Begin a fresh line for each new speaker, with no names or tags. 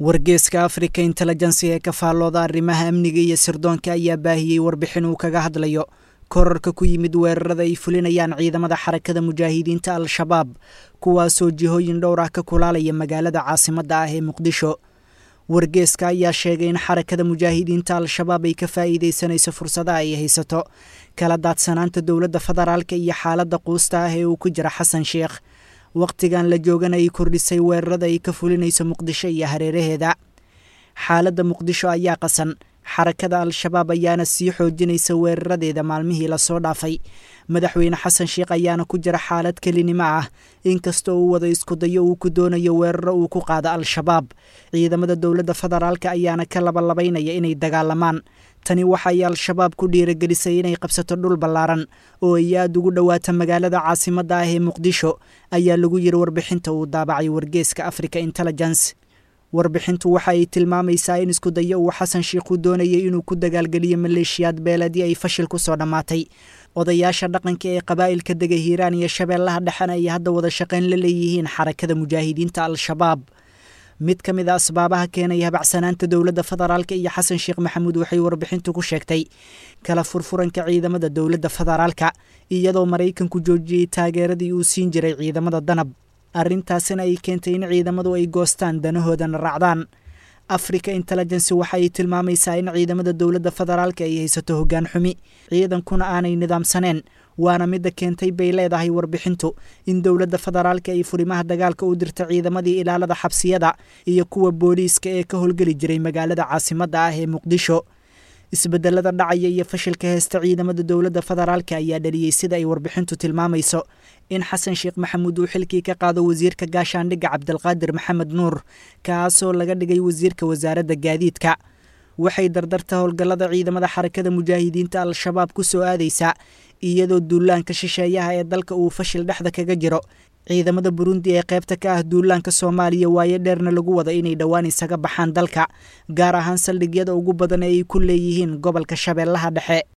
wargeeska africa intelligency ee ka faallooda arrimaha amniga iyo sirdoonka ayaa baahiyey warbixin uu kaga hadlayo korarka ku yimid weerarada ay fulinayaan ciidamada xarakada mujaahidiinta al-shabaab kuwaasoo jihooyin dhowr ah ka kulaalaya magaalada caasimadda ah ee muqdisho wargeeska ayaa sheegay in xarakada mujaahidiinta al-shabaab ay ka faa'iidaysanayso fursadaha ay haysato kala daadsanaanta dowladda federaalka iyo xaaladda quusta ah ee uu ku jira xasan sheekh wakhtigan la joogana ay kordhisay weerarada ay ka fulinayso muqdisho iyo hareeraheeda xaaladda muqdisho ayaa qasan xarakada al-shabaab ayaana sii xoojinaysa weeraradeeda maalmihii lasoo dhaafay madaxweyne xasan sheekh ayaana ku jira xaalad kelinimo ah inkastoo uu wada iskudayo uu ku doonayo weeraro uu ku qaado al-shabaab ciidamada dowladda federaalka ayaana ka labalabaynaya inay dagaalamaan tani waxay al-shabaab ku dhiiragelisay inay qabsato dhul ballaaran oo ay aada ugu dhowaata magaalada caasimadda ah ee muqdisho ayaa lagu yiri warbixinta uu daabacay wargeeska africa intelligence warbixintu waxa ay tilmaamaysaa in isku dayo uu xasan sheikhu doonayay inuu ku dagaalgeliyo maleeshiyaad beeladii ay fashil ku soo dhammaatay odayaasha dhaqanka ee qabaa'ilka dega hiiraan iyo shabeellaha dhexena ay hadda wada shaqayn la leeyihiin xarakada mujaahidiinta al-shabaab mid ka mid a asbaabaha keenaya habacsanaanta dowladda federaalka iyo xasan sheekh maxamuud waxay warbixintu ku sheegtay kala furfuranka ciidamada dowladda federaalka iyadoo maraykanku joojiyey taageeradii uu siin jiray ciidamada danab arrintaasina ay keentay in ciidamadu ay goostaan danahoodana raacdaan africa intelligency waxa ay tilmaamaysaa in ciidamada dowladda federaalka ay haysato hoggaan xumi ciidankuna aanay nidaamsaneen waana midda keentay bay leedahay warbixintu in dowladda federaalka ay furimaha dagaalka u dirta ciidamadii ilaalada xabsiyada iyo kuwa booliiska ee ka howlgeli jiray magaalada caasimadda ah ee muqdisho isbedelada dhacaya iyo fashilka heesta ciidamada dowladda federaalka ayaa dhaliyey sida ay warbixintu tilmaamayso in xasan sheekh maxamuud uu xilkii ka qaado wasiirka gaashaandhigga cabdilqaadir maxamed nuur kaasoo laga dhigay wasiirka wasaaradda gaadiidka waxay dardarta howlgallada ciidamada xarakada mujaahidiinta al-shabaab ku soo aadaysaa iyadoo duulaanka shisheeyaha ee dalka uu fashil dhexda kaga jiro ciidamada burundi ee qaybta ka ah duulaanka soomaaliya waayo dheerna lagu wada inay dhowaan isaga baxaan dalka gaar ahaan saldhigyada ugu badan ee ay ku leeyihiin gobolka shabeellaha dhexe